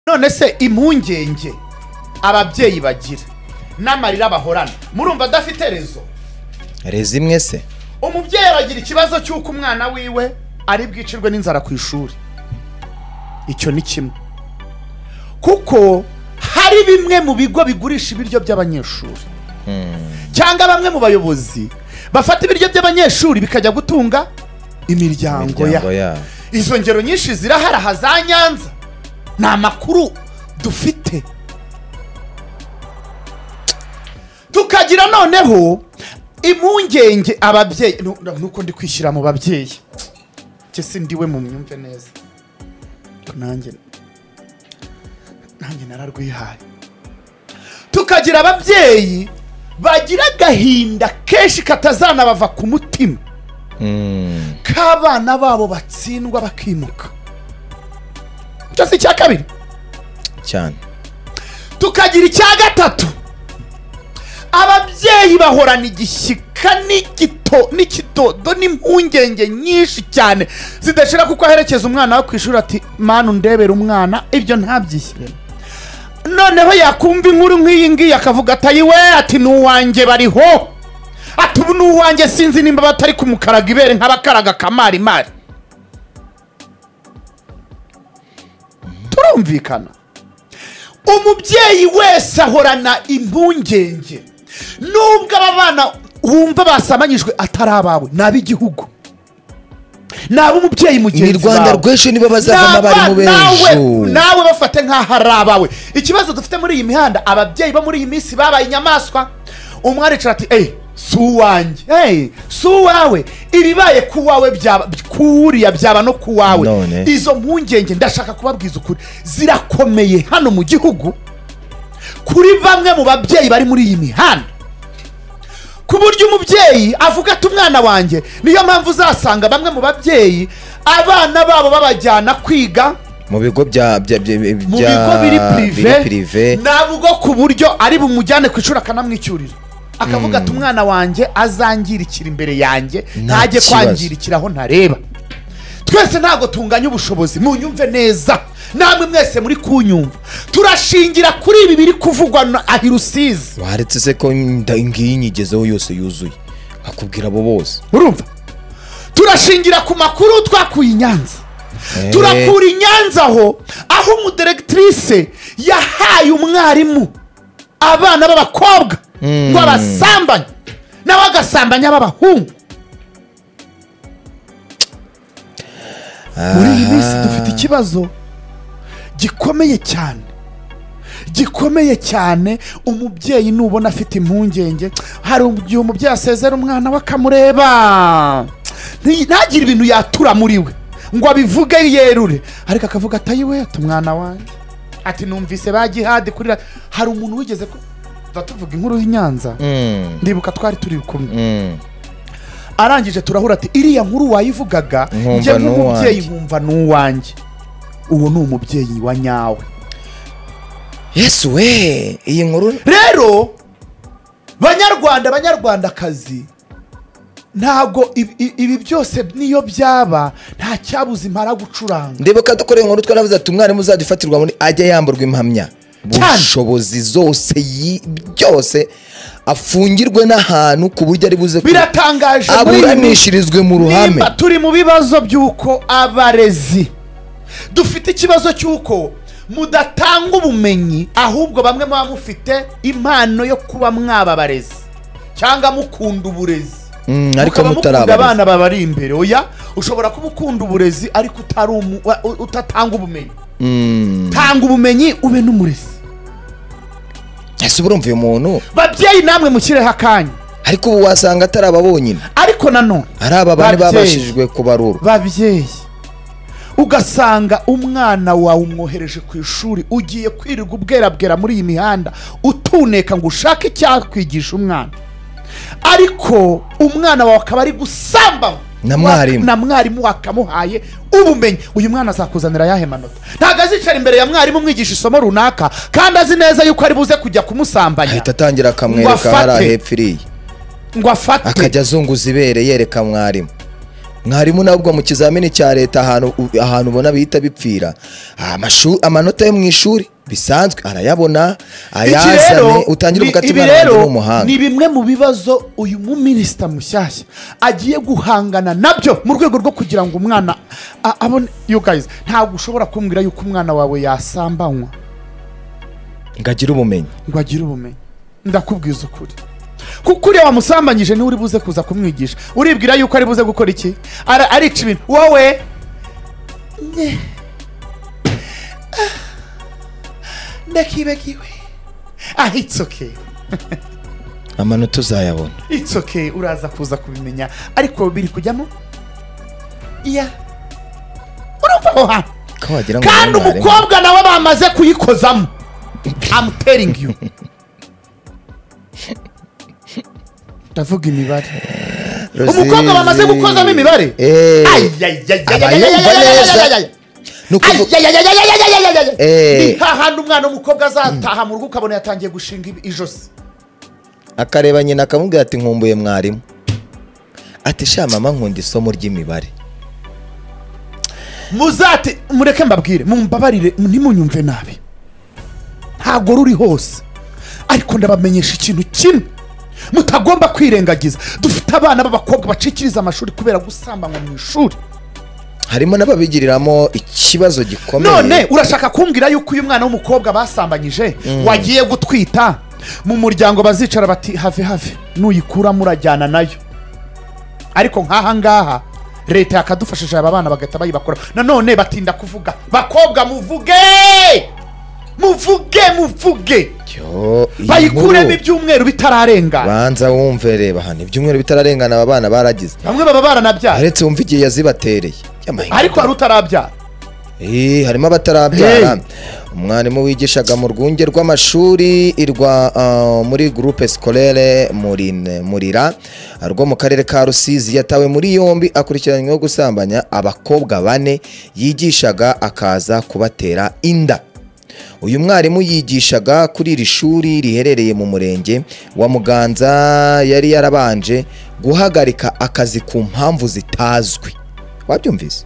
none se impungenge ababyeyi bagira n'amarira bahorana murumva adafite rezo rezo imwe se umubyeyi aragira ikibazo cy'uko umwana wiwe ari bwicirwe n'inzara ku ishuri icyo ni kimwe kuko hari bimwe mu bigo bigurisha ibiryo by'abanyeshuri cyangwa bamwe mu bayobozi bafata ibiryo by'abanyeshuri bikajya gutunga imiryango Imiryango ya yabo izo ngero nyinshi zirahari aha za nyanza ni amakuru dufite tukagira noneho impungenge ababyeyi nu- nu- nuko ndi kwishyira mu babyeyi njye si ndiwe mu myumve neza ariko nanjye nanjye nararwihaye tukagira ababyeyi bagira agahinda kenshi katazanabava ku mutima Mm. k'abana babo batsindwa bakimuka icyo si icya kabiri cyane tukagira icya gatatu ababyeyi bahorana igishyika n'igito n'ikidodo n'impungenge nyinshi cyane zidashira kuko aherekeza umwana we ku ishuri ati manu ndebera umwana ibyo ntabyishyiremo noneho yakumva inkuru nk'iyi ngiyi akavuga ati ayiwe ati ni uwanjye bariho ati ubu ni uwanjye sinzi nimba batari kumukaraga ibere nk'abakaraga kamarimari turumvikana umubyeyi wese ahorana impungenge nubwo aba bana wumva basamanyijwe atari abawe ni ab'igihugu ni ab'umubyeyi ni mugenzi rwanda wawe. rw'ejo nibo bazavamo N'aba- abarimu nawe- b'ejo nawe bafate nk'aho ari abawe ikibazo dufite muri iyi mihanda ababyeyi bo muri iyi minsi babaye inyamaswa umwana aricara ati eyi si uwanjye eyi si uwawe ibibaye ku wawe byaba kuriya byaba no ku wawe None. izo mpungenge ndashaka kubabwiza ukuri zirakomeye hano mu gihugu kuri bamwe mu babyeyi bari muri iyi mihanda ku buryo umubyeyi avuga ati umwana wanjye niyo mpamvu uzasanga bamwe mu babyeyi abana babo babajyana kwiga mu bigo bya bya bya bya- mu bigo biri pirive pirive ntabwo ku buryo ari bumujyane ku ishuri akanamwicyurira akavuga ati umwana wanjye azangirikira imbere yanjye Nta ntajye kibazo." kwangirikira aho ntareba twese ntabwo tunganya ubushobozi munyumve neza namwe mwese muri kunyumva turashingira kuri ibi biri kuvugwa na ahirusizi waretse se ko inda- ngiyi inyigezeho yose yuzuye akubwira abo bose urumva turashingira ku makuru twakuye i nyanza Eh. turakura i nyanza aho aho umudiregitirise yahaye umwarimu abana b'abakobwa ngo abasambanye nawe agasambanya ab'abahungu muri iyi minsi dufite ikibazo gikomeye cyane gikomeye cyane umubyeyi nubona afite impungenge hari igihe umubyeyi asezera umwana we akamureba Nti- ntagire ibintu yatura muri we ngo abivuge yerure ariko akavuga atayi we ati umwana wanjye ati numvise ba gihadi kuri radiyo." hari umuntu wigeze ku- tuba tuvuga inkuru y'i Nyanza Mm, ndibuka twari turi kumwe mm. arangije turahura ati iriya nkuru wayivugaga Nkumva njye ni nk'umubyeyi uwanjye." nkumva ni uwanjye uwo ni umubyeyi wa nyawe yesu we iyi nkuru rero banyarwanda banyarwandakazi ntabwo ibi- ibi ibi byose niyo byaba nta cyabuze impara gucuranga ndibuka dukoreye inkuru twanavuze ati umwarimu uzajya ufatirwa muri ajya yamburwa impamya Cyane. bushobozi zose yi- byose afungirwe n'ahantu ku buryo ari buze ku- biratangaje muri iyi minsi. aburanishirizwe mu ruhame nimba turi mu bibazo by'uko abarezi dufite ikibazo cy'uko mudatanga ubumenyi ahubwo bamwe muba mufite impano yo kuba mwaba abarezi cyangwa mukunda uburezi Mm, ariko mukaba mutari mukunda abarezi. abana babari imbere oya ushobora kuba ukunda uburezi ariko utari umu- wa- u- utatanga ubumenyi tanga ubumenyi ube n'umurezi ese urumva uyu muntu babyeyi namwe mukireho akanya ariko ubu wasanga atari aba bonyine ariko nanone ari aba bane Babyeyi. babashijwe kubarura babyeyi ugasanga umwana wawe umwohereje ku ishuri ugiye kwirirwa ubwerabwera muri iyi mihanda utuneka ngo ushake icyakwigisha umwana ariko umwana wawe akaba ari gusamba Na mwarimu. na mwarimu wakamuhaye ubumenyi uyu mwana azakuzanira ayahe manota ntabwo azicara imbere ya mwarimu umwigisha isomo runaka kandi azi neza yuko ari buze kujya kumusambanya ahita atangira akamwereka Ngo afate. hariya hepfo iriya ngo afate akajya azunguza ibere yereka mwarimu mwarimu nabwo mu kizamini cya leta ahantu u- ahantu ubona bihita bipfira amashu- amanota yo mu ishuri bisanzwe arayabona ayazane utangire ni- gukata ibi umwana wanjye rero ni umuhanga ni bimwe mu bibazo uyu muminisita mushyashya agiye guhangana nabyo mu rwego rwo kugira ngo umwana a- abone you guys ntabwo ushobora kumbwira yuko umwana wawe yasambanywa ngo agire ubumenyi ngo agire ubumenyi ndakubwiza ukuri kuko uriya wamusambanyije niwe uri buze kuza kumwigisha uribwira yuko ari buze gukora iki Ara- arica ibintu wowe nye. Ah. ndakibagiwe ah it's okay amanota uzayabona it's okay uraza kuza kubimenya ariko biri kujyamo iya urumva aho hantu ko wagira ngo kandi ni mwarimu. umukobwa nawe bamaze kuyikozamo I'm telling you ndavuga imibare Rosie. umukobwa bamaze gukozamo imibare Eh, abayumva neza ni ukuvuga Eh. ni hahandi umwana w'umukobwa azataha mu rugo ukabona yatangiye gushinga ibi- ijosi akareba nyina akamubwira ati nkumbuye mwarimu ati sha mama nkunda isomo ry'imibare muzate mureke mbabwire mumbabarire ntimunyumve nabi ntabwo ruri hose ariko ndabamenyesha ikintu kimwe mutagomba kwirengagiza dufite abana b'abakobwa bacikiriza amashuri kubera gusambanywa mu ishuri harimo n'ababigiriramo ikibazo gikomeye none urashaka kumbwira yuko uyu mwana w'umukobwa basambanyije wagiye gutwita mu muryango bazicara bati have have nuyikura murajyana nayo ariko nk'aha ngaha leta yakadufashije aba bana bagahita bayibakora nanone batinda kuvuga bakobwa muvuge muvuge muvuge Yo, iyi bayikuremo nkuru, ibyumweru bitararengana banza wumve reba hano ibyumweru bitararengana aba bana baragize bamwe baba baranabyara aretse wumve igihe yazibatereye Yamahinga. ariko hari utarabyara Eh, harimo abatarabyara Hey. umwarimu wigishaga mu rwunge rw'amashuri irwa ah, muri groupe scolaire Murin- murira rwo mu karere ka rusizi yatawe muri yombi akurikiranyweho gusambanya abakobwa bane yigishaga akaza kubatera inda uyu mwarimu yigishaga kuri iri shuri riherereye mu murenge wa muganza yari yarabanje guhagarika akazi ku mpamvu zitazwi wabyumvise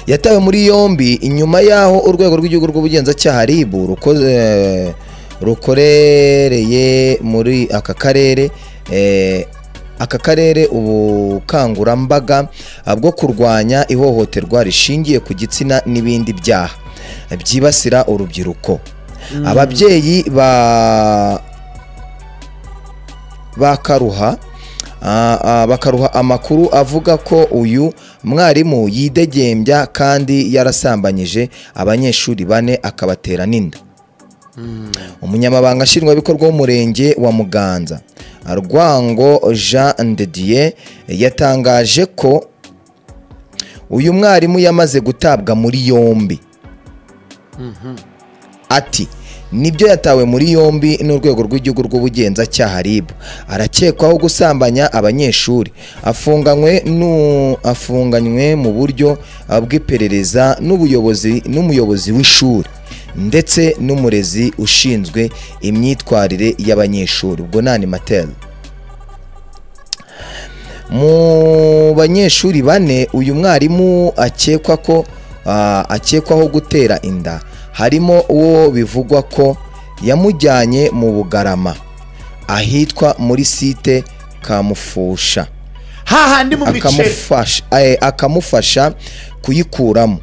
yatawe muri yombi inyuma y'aho urwego rw'igihugu rw'ubugenzacyaha rib rukoze rukorereye muri aka karere eh, aka karere ubukangurambaga ah, bwo kurwanya ihohoterwa rishingiye ku gitsina n'ibindi byaha byibasira urubyiruko ababyeyi ba bakaruha ah, ah, bakaruha amakuru avuga ko uyu mwarimu yidegembya kandi yarasambanyije abanyeshuri bane akabatera n'inda umunyamabanga nshingwabikorwa w'umurenge wa muganza rwango jean de dieu yatangaje ko uyu mwarimu yamaze gutabwa muri yombi ati nibyo yatawe muri yombi n'urwego rw'igihugu rw'ubugenzacyaha rib arakekwaho gusambanya abanyeshuri afunganywe nu- afunganywe mu buryo ah, bw'iperereza n'ubuyobozi n'umuyobozi w'ishuri ndetse n'umurezi ushinzwe imyitwarire y'abanyeshuri ubwo nani materi mu banyeshuri bane uyu mwarimu akekwa ko ah, akekwaho gutera inda harimo uwo bivugwa ko yamujyanye mu bugarama ahitwa muri site kamufusha hahandi mu biceri akamufasha eh, akamufasha kuyikuramo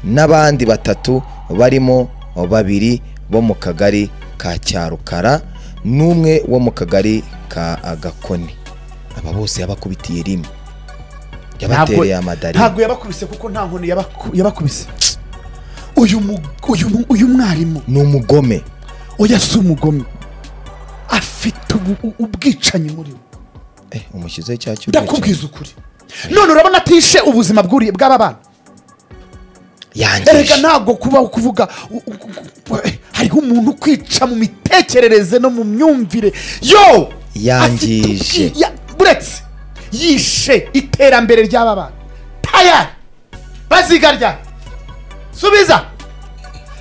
n'abandi batatu barimo babiri bo mu kagari ka cyarukara n'umwe wo mu kagari ka agakoni aba bose yabakubitiye rimwe yabatereye amadari ntabwo yabakubise kuko nta nkoni yabaku- yabakubise uyu mu- uyu mu- uyu mwarimu ni umugome oya si umugome afite ubu- u- ubwicanyi muri we eh, umushyizeho icyaha cy'ubwicanyi ndakubwiza ukuri none urabona atishe ubuzima bw'uri- bw'aba bana yangije erega ntabwo kubaho kuvuga u- u- u- u- eh, hariho umuntu ukwica mu mitekerereze no mu myumvire yo Yangije. afite ubwi- ya- buretse yishe iterambere ry'aba bana tayari bazigarya subiza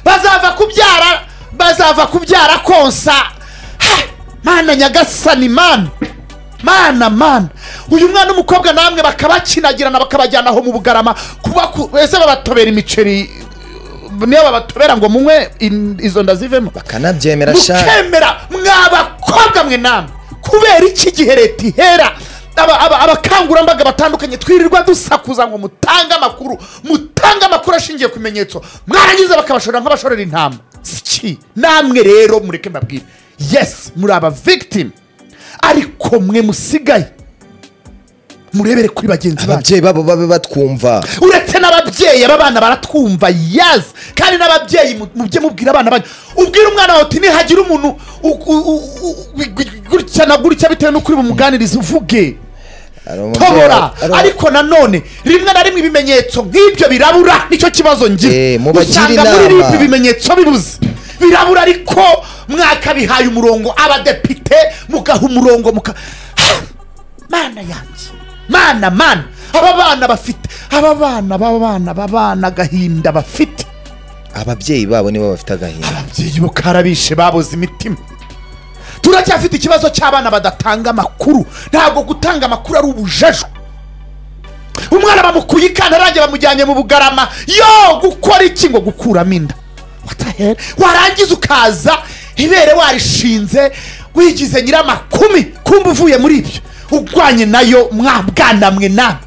bazava kubyara bazava kubyara konsa Ha! mana nyagasani mana mana mana uyu mwana w'umukobwa namwe bakabakinagirana bakabajyana aho mu bugarama kuba ku- ese babatobera imiceri niyo babatobera ngo munywe in- izo nda zivemo bakanabyemera sha mukemera mwabakobwa mwe namwe kubera iki gihe leta ihera aba- aba- abakangurambaga batandukanye twirirwa dusakuza ngo mutange amakuru mutange amakuru ashingiye ku bimenyetso mwarangiza bakabashorera nk'abashorera intama siki namwe rero mureke mbabwire yesi muri aba victim ariko mwe musigaye murebere kuri bagenzi banyu ababyeyi babo babe batwumva uretse n'ababyeyi aba bana baratwumva yazi kandi n'ababyeyi mu- mujye mubwira abana banyu ubwire umwana wawe uti nihagira umuntu u- u- u- u- wi- gutya na gutya bitewe n'uko uri bumuganirize uvuge Hari umubyeyi- tobora hari- ariko nanone rimwe na rimwe ibimenyetso nk'ibyo birabura nicyo kibazo Eh, ngira mubagire usanga muri inama. ripi ibimenyetso bibuze birabura ariko mwakabihaye umurongo abadepite mugaha umurongo muka mana yanjye mana mana aba bana bafite aba bana b'abana b'abana agahinda bafite ababyeyi babo nibo bafite agahinda ababyeyi bo karabishe babuze imitima turacyafite ikibazo cy'abana badatanga amakuru ntabwo gutanga amakuru ari ubujejwe umwana bamukuye ikantarange bamujyanye mu bugarama yo gukora iki ngo gukuramo inda What the hell? warangiza ukaza ibere warishinze wigize nyiramakumi kumva uvuye muri ibyo urwanye nayo mwabwanamwe nawe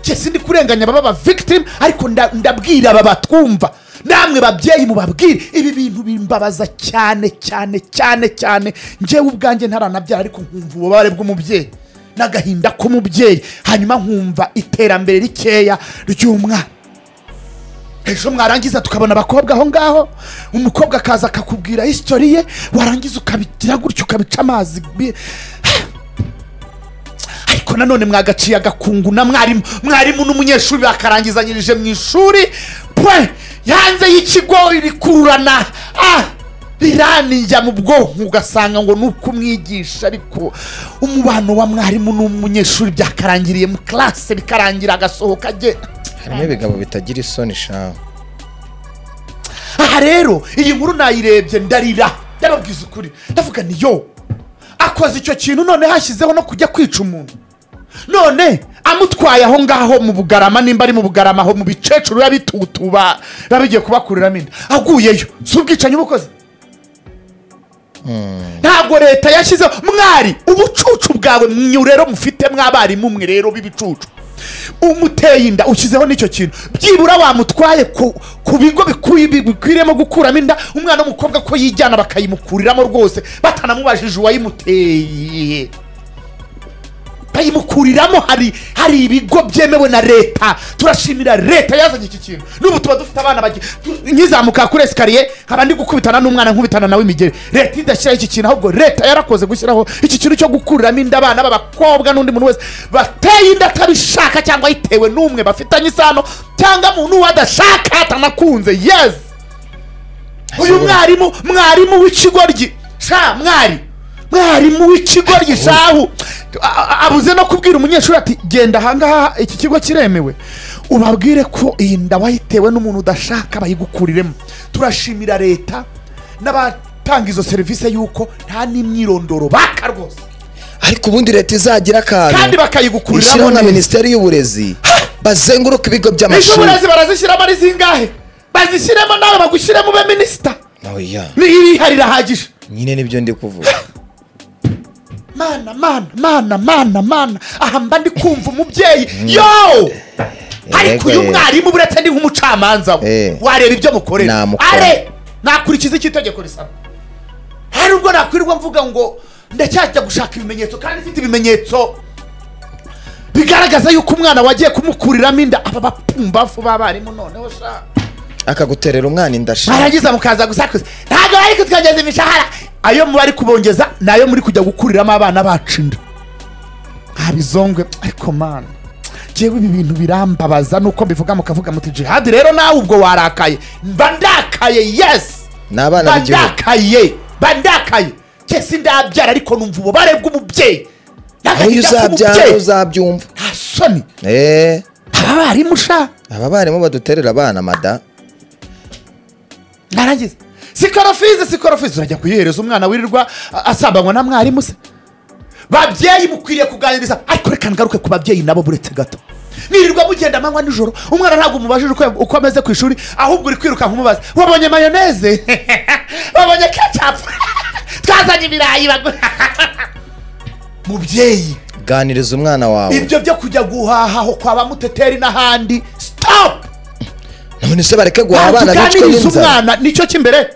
njye sindi kurenganya ababa victim ariko nda- ndabwira aba batwumva namwe babyeyi mubabwire ibi bintu bimbabaza cyane cyane cyane cyane njyewe ubwanjye ntaranabyara ariko nkumva ububabare bw'umubyeyi n'agahinda k'umubyeyi hanyuma nkumva iterambere rikeya ry'umwana ejo mwarangiza tukabona abakobwa aho ngaho umukobwa akaza akakubwira hisitori ye warangiza ukabigira gutya ukabica amazi bi- ariko nanone mwagaciye agakungu na mwarimu mwarimu n'umunyeshuri bakarangizanyirije mu ishuri pwe hanze y'ikigo rikururana ah riranijya mu bwonko ugasanga ngo ni uko umwigisha ariko umubano wa mwarimu n'umunyeshuri byakarangiriye mu classe bikarangira agasohoka agenda harimo ibigabo bitagira isoni sha aha rero iyi nkuru nayirebye ndarira ndababwiza ukuri ndavuga ni yo akoze icyo kintu none hashyizeho no kujya kwica umuntu none amutwaye aho ngaho mu bugarama nimba ari mu bugarama aho mu bicecuru yabitutuba biba bigiye kubakuriramo inda aguyeyo si ubwicanyi uba ukoze ntabwo leta yashyizeho mwari ubucucu bwawe mwe rero mufite mw'abarimu mwe rero b'ibicucu umuteye inda ushyizeho n'icyo kintu byibura wamutwaye ku, ku bigo bikwi- bi- bikwiriyemo gukuramo inda umwana w'umukobwa ko yijyana bakayimukuriramo rwose batanamubajije uwayimuteye bayimukuriramo hari hari ibigo byemewe na leta turashimira leta yazanye iki kintu n'ubu tuba dufite abana bagiye nkizamuka kuri esikariye nkaba ndi gukubitana n'umwana nkubitana nawe imigeri leta idashyiraho iki kintu ahubwo leta yarakoze gushyiraho iki kintu cyo gukuriramo inda abana b'abakobwa n'undi muntu wese bateye inda atabishaka cyangwa ayitewe n'umwe bafitanye isano cyangwa muntu uwo adashaka atanakunze yezi uyu mwarimu mwarimu w'ikigoryi sha mwari mwarimu w'ikigoryi shahu A- a- abuze no kubwira umunyeshuri ati genda ahangaha iki kigo kiremewe ubabwire ko iyi nda wayitewe n'umuntu udashaka bayigukuriremo turashimira leta n'abatanga izo serivisi y'uko nta n'imyirondoro baka rwose ariko ubundi leta izagira kandi akantu bakayigukuriramo ishyiraho na neza minisiteri y'uburezi bazenguruka ibigo ejo by'amashuri burezi barazishyiramo ari zingahe bazishyiremo nawe bagushyiremo ube minisita oya n'irihari irahagije nyine nibyo ndi kuvuga mana mana mana mana mana aha mba ndi kumva umubyeyi yo ariko uyu Yego, mwarimu uretse ni nk'umucamanza we Eh. wareba ibyo mukorera Namukora. are nakurikiza icyo itegeko risaba hari ubwo nakwirirwa mvuga ngo ndacyajya gushaka ibimenyetso kandi mfite ibimenyetso bigaragaza yuko umwana wagiye kumukuriramo inda aba bapumbafu b'abarimu noneho shaka akaguterera umwana indasha mwarangiza mukaza gusakuza ntabwo bari kutwongeza imishahara ayo mu bari kubongeza ni ayo muri kujya gukuriramo abana bacu inda ntabizongwe ariko mana ngewe ibi bintu birambabaza nuko mbivuga mukavuga muti jihadi rero nawe ubwo warakaye mba ndakaye yesi ni abana mba b'igihugu ndakaye mba ndakaye kese ndabyara ariko numva ububare bw'umubyeyi aho iyo n'agahinda uzabyara k'umubyeyi uzabyumva nta soni eee aba barimu shaka aba barimu baduterera abana mada narangiza sikorofize sikorofize urajya kuyihereza umwana wirirwa a- asambanywa na mwarimu se babyeyi mukwiriye kuganiriza ariko reka ngaruke ku babyeyi nabo buretse gato nirirwa mugenda amanywa nijoro umwana ntabwo umubajije uko- uko ameze ku ishuri ahubwo uri kwiruka nk'umubaza wabonye mayoneze wabonye kecapu twazanye ibirayi bagura mubyeyi ganiriza umwana wawe ibyo byo kujya guhaha aho kwa bamuteteri n'ahandi sitopu none se bareke guhaha abana bicwe tuganiriza n'inzara umwana nicyo cy'imbere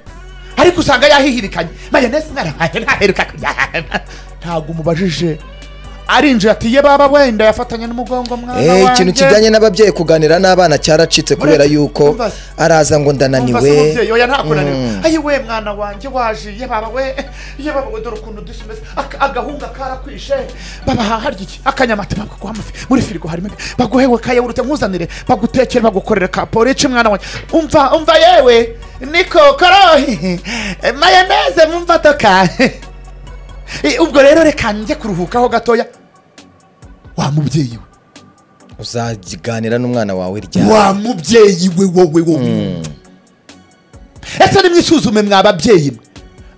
ariko usanga yahihirikanye mayoneze umwana wanjye ntaheruka kujya ntabwo umubajije arinjira ati ye baba wenda yafatanye n'umugongo mwana Eh, ikintu kijyanye n'ababyeyi kuganira n'abana cyaracitse kubera Uretse- yuko Umva- araza ngo Umva se mubyeyi, ndananiwe oya ntakunaniwe Mm. ayi we mwana wanjye waje ye baba we ye baba we dore ukuntu dusa umeze Aka- agahunga karakwishe baba aha harya iki akanyamata baguha amafi muri firigo harimo ibi. baguhewe kayawurute nkuzanire bagutekere bagukorere ka porici mwana wanjye umva umva yewe niko korohi mayoneze mu mfadoka Eh, ubwo rero reka njye kuruhukaho gatoya wa mubyeyi we uzaganira n'umwana wawe ryari wa mubyeyi we wowe wowe ese nimwisuzume mwa babyeyi mwe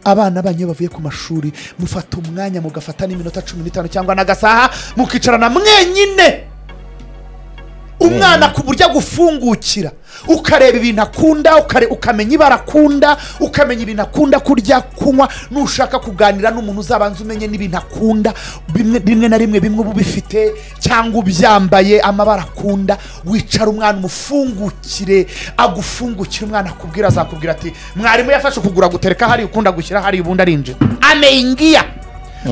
abana banyu iyo bavuye ku mashuri mufata umwanya mugafata n'iminota cumi n'itanu cyangwa n'agasaha mukicarana mwenyine umwana ku buryo agufungukira ukareba ibintu akunda ukare- ukamenya ibara akunda ukamenya ibintu akunda kurya kunywa nushaka kuganira n'umuntu uzabanza umenye n'ibintu akunda bimwe rimwe na rimwe bimwe uba ubifite cyangwa ubyambaye amabara akunda wicara umwana umufungukire agufungukire umwana akubwira azakubwira ati mwarimu yafashe ukugura gutereka hari ukunda gushyira hari ubundi arinjira ameingia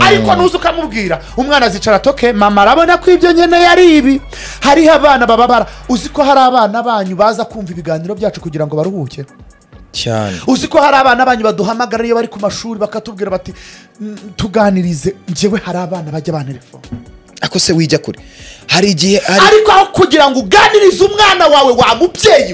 ariko nuza ukamubwira umwana azicara toke mama arabona ko ibyo nkeneye ari ibi hariho abana bababara uzi ko hari abana banyu baza kumva ibiganiro byacu kugira ngo baruhuke cyane uzi ko hari abana banyu baduhamagara iyo bari ku mashuri bakatubwira bati "Mm, tuganirize njyewe hari abana bajya bantelefone ako se wijya kure hari igihe ari ariko aho kugira ngo uganirize umwana wawe wa mubyeyi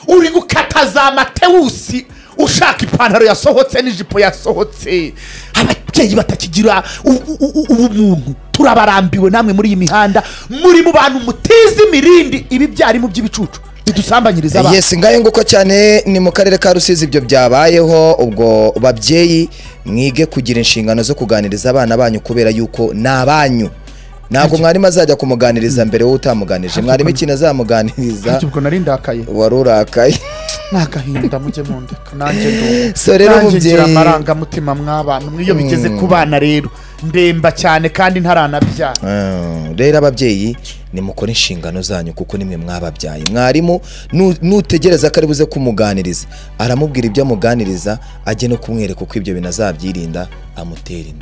we uri gukata za matewusi ushaka ipantaro yasohotse n'ijipo yasohotse ababyeyi batakigira u- u- u- ubumuntu turabarambiwe namwe muri iyi mihanda muri mu bantu mutiza imirindi ibi byarimu by'ibicucu bidusambanyiriza abana yesi ngayo nguko cyane ni mu karere ka rusizi ibyo byabayeho ubwo babyeyi mwige kugira inshingano zo kuganiriza abana banyu kubera yuko ni abanyu ntabwo mwarimu azajya kumuganiriza mbere wowe utamuganirije mwarimu ikintu azamuganiriza ubwo nari ndakaye wari urakaye ni agahinda mujye mundeka nanjye ndumva So rero Nanjye ngira umubyeyi- amarangamutima mw'abantu mwe iyo bigeze ku bana rero ndemba cyane kandi ntaranabyara Ah, rero ababyeyi nimukore inshingano zanyu kuko nimwe mwababyaye mwarimu nu- nutegereza ko ari buze kumuganiriza aramubwira ibyo amuganiriza ajye no kumwereka uko ibyo bintu azabyirinda amutera inda